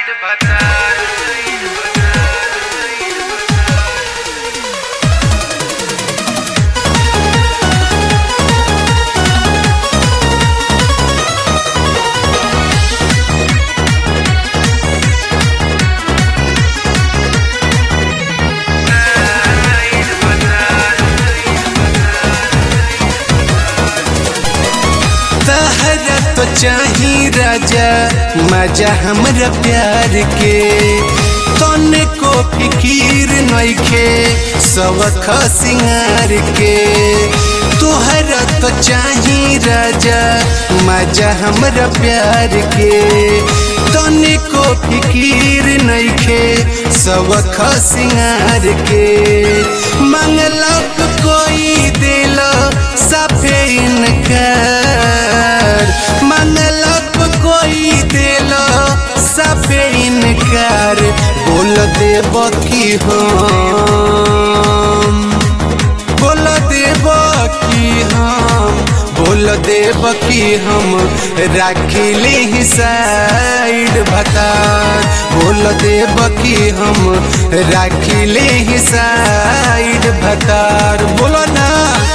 side बता तहरा तो चाही राजा मजा हमरा प्यार के तने को फिकीर नइखे सबख सिंगार के तोहरा तो चाही राजा मजा हमरा प्यार के तने को फिकीर नइखे सबख सिंगार के मंगलक कोई दिल सफे इनकार मंगलक कोई दिल सफे इनकार बोल देब की हम बोल देब की हम बोल देब की हम राखिली साइड भतार बोल देब की हम राखिली साइड भतार बोलो ना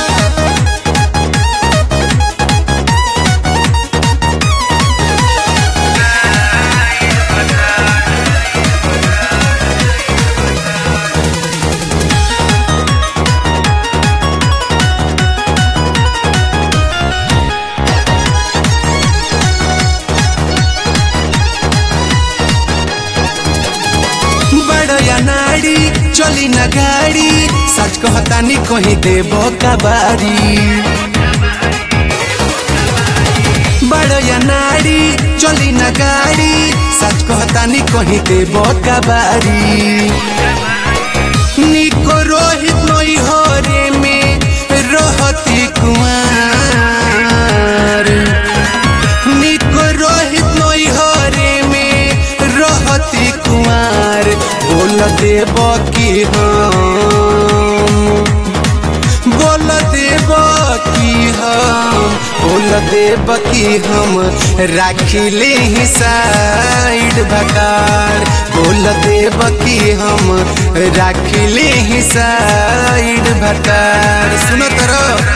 बड़या नाड़ी चली न गाड़ी सच कहतानी कहीं देबो कबारी बड़या नाड़ी चली न गाड़ी सच कहतानी कहीं देबो कबारी निको रोहित नई हरे में रहती कुमार निको रोहित नई हरे में रहती कुमार बोल देब की हम बोल देब की हम बोल देब की हम राखिले ही साइड भकार बोल देब की हम राखिले ही साइड भकार सुनो तरह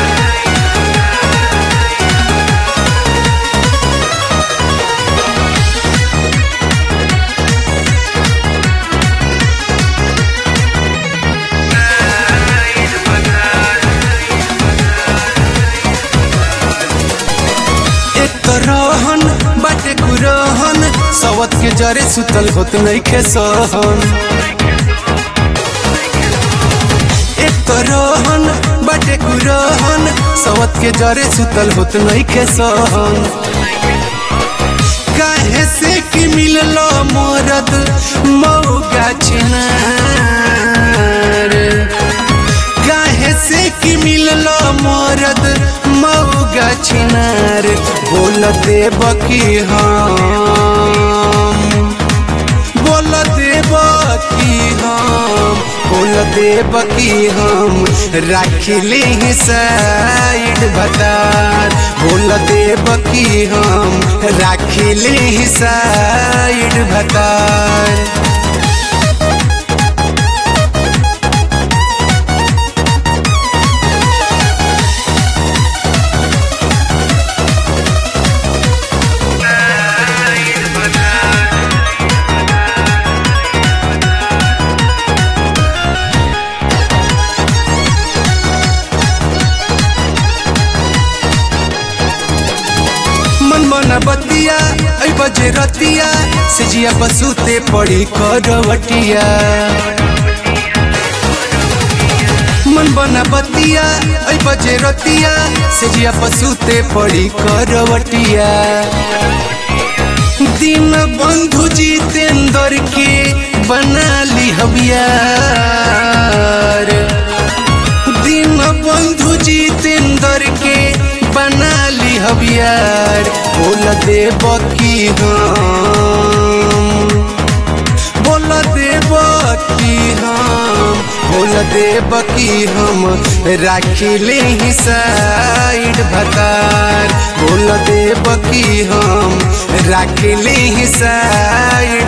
एक तो रहन बाटे गुरहन सवत के जरे सुतल होत नइखे सहन एक तो रहन बाटे गुरहन सवत के जरे सुतल होत नइखे सहन काहे से कि मिललो मोरद मौगा छिनार काहे से कि मिललो मोरद मौगा छिनार बोल देब की हम बोल देब की हम बोल देब की हम राखिले ही साइड भतार बोल देब की हम राखिले ही साइड भतार मन मन बतिया ऐ बजे रतिया सिजिया बसुते पड़ी करवटिया मन बना बतिया ऐ बजे रतिया सिजिया बसुते पड़ी करवटिया दिन बंधु जितेंद्र के बना ली हबियार दिन बंधु जितेंद्र के बना ली हबियार बोल देब की हम बोल देब की हम बोल देब की हम राखिले ही साइड भतार बोल देब की हम राखिले ही साइड